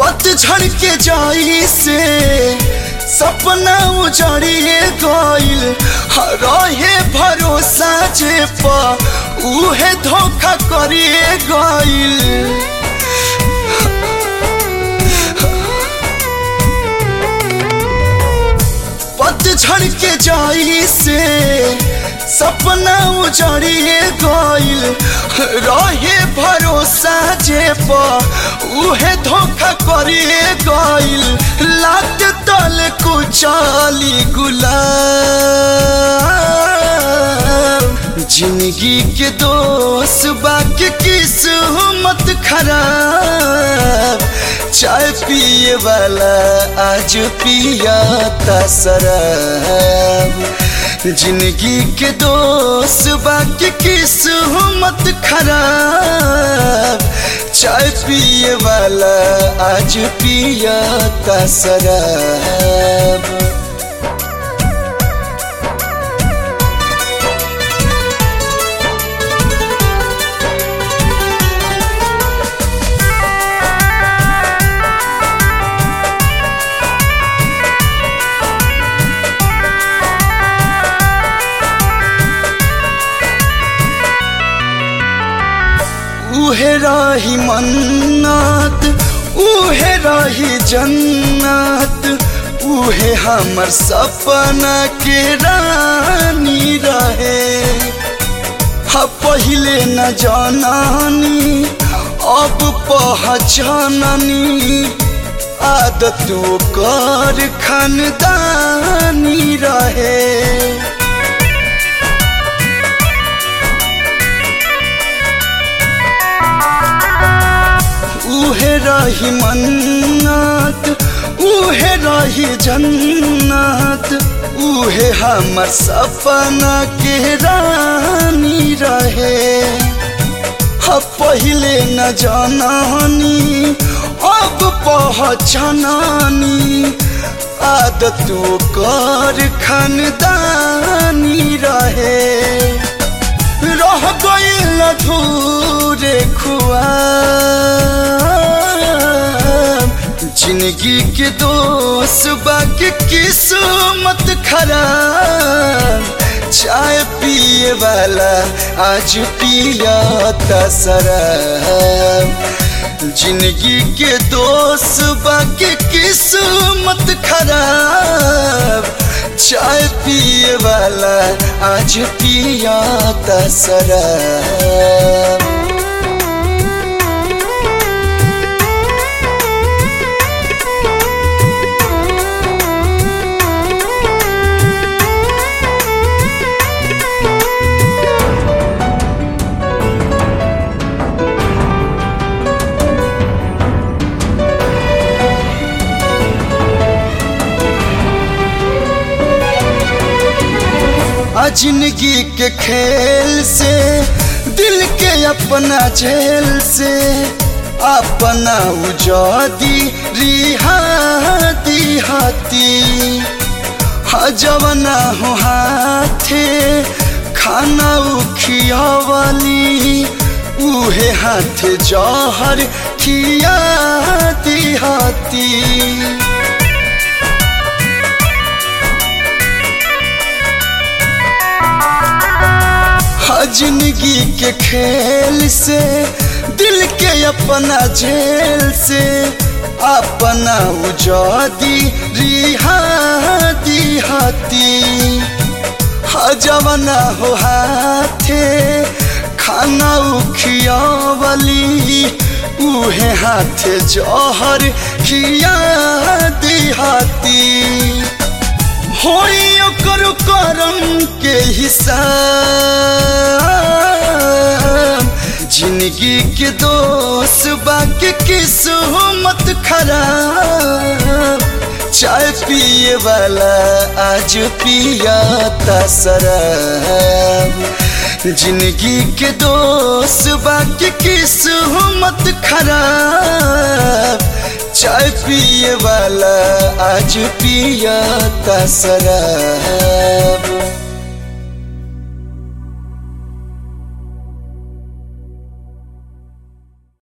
पतझड़ के जाई से सपना उजड़िए गइल रहे भरोसा जे पा उहे धोखा करिए गइल पतझड़ के जाई से सपना उजड़िए गइल रहे भरोसा जे पा उहे धोखा करिए गइल लात तल कुचाली गुलाब जिंदगी के दोस्त बाकी किस्मत खराब चाय पिए वाला आज पिया शराब जिंदगी के दोस्त बाकी किस्मत खराब चाय पिए वाला आज पिया शराब उहे रही मन्नत उहे रही जन्नत उहे हमर सपना के रानी रहे हा पहिले न जानानी अब पहचाननी आदत कर खानदानी रहे उहे रही मन्नत उहे रही जन्नत उहे हमर सपना के रानी रहे हा पहिले न जानानी अब पहचानानी आदत कर खानदानी रहे रह गइल अधूरे खुआब जिंदगी के दोस्त बाकी किस्मत खराब चाय पिए वाला आज पिया शराब जिंदगी के दोस्त बाकी किस्मत खराब चाय पिए वाला आज पिया शराब जिंदगी के खेल से दिल के अपना झेल से अपना उजादी रिहाती हाथी हजवना हो हाथे खाना उखियावली उहे हाथे जहर खियाती हाथी जिंदगी के खेल से दिल के अपना झेल से अपना उजादी रिहाती हाथी हजवना हो हाथे खाना उखियावली उहे हाथे जहर खिया हाथी होई ओकर करम के हिसाब जिंदगी के दोस्त बाकी किस्मत खराब चाय पिए वाला आज पिया शराब जिंदगी के दोस्त बाकी किस्मत खराब चाय पिए वाला आज पिया शराब